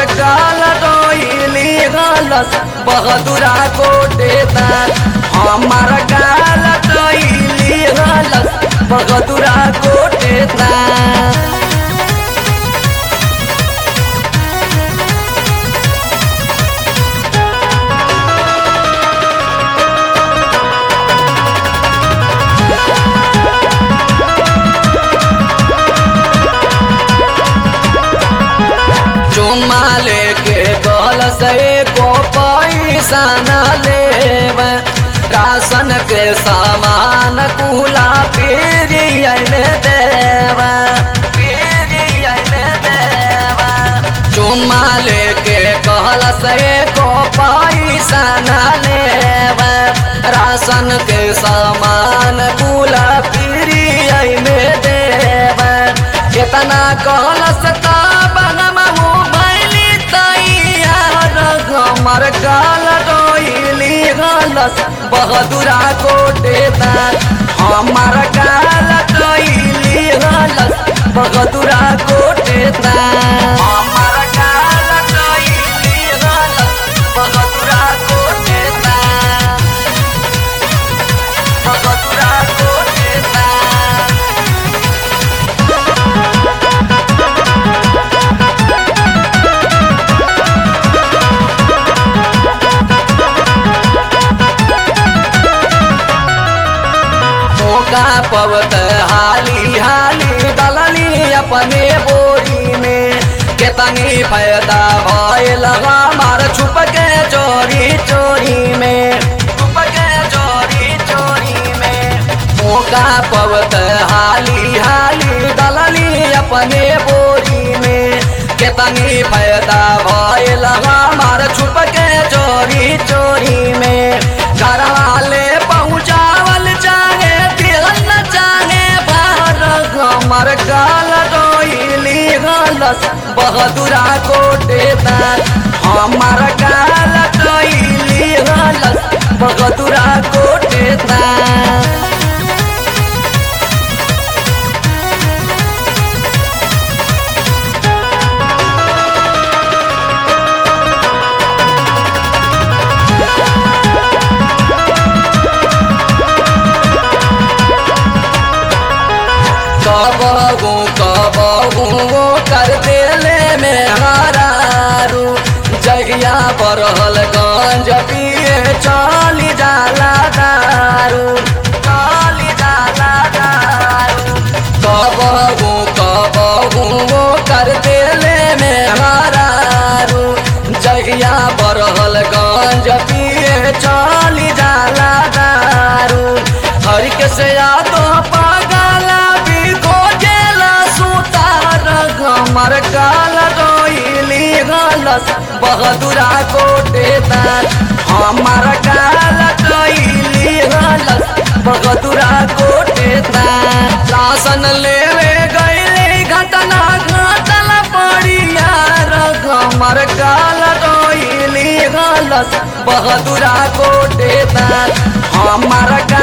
गाल डोइली गलस बहदुरा कोटेदार हमार गाल डोइली गलस बहदुरा कोटेदार चुम्मा लेके गल से को पैसा न लेब राशन के सामान कुला पीरियन देव पीरियन देव चुम्मा लेके कहल से को पैसा न लेब राशन के सामान कुला पीरियन देव केतना कहल सता बनम भैली तैयार हमर गाल डोइली गलस बहदुरा कोटेदार हमर गाल डोइली गलस बहदुरा कोटेदार हमर गाल डोइली गलस बहदुरा कोटेदार बहदुरा कोटेदार मौका पवत हाली हाली डलनी अपने बोरी में केतनी फायदा भयल हमार छुप के चोरी चोरी में छुप के चोरी चोरी में मौका पवत हाली हाली डलनी अपने बोरी में केतनी फायदा भयल हमार छुप के चोरी चोरी में घर वाले पहुँचावल चाहे दिल न चाहे बाहर हमर गाल डोइली गलस बहदुरा कोटेदार हमर गाल डोइली गलस बहदुरा कोटेदार कबहू कबहू वो कर देले में हरारू जहिया बरहल गंज पिए चली जाला दारू चली जाला दारू कबहू कबहू वो कर देले में हरारू जहिया बरहल गंज पिए चली जाला दारू हर के से यादो पागला भी खोजेला सुतार हमर गाल डोइली गलस बहदुरा कोटेदार हमर गाल डोइली गलस बहदुरा कोटेदार राशन लेवे गईली घटना घटल पड़ी यार हमर गाल डोइली गलस बहदुरा कोटेदार हमर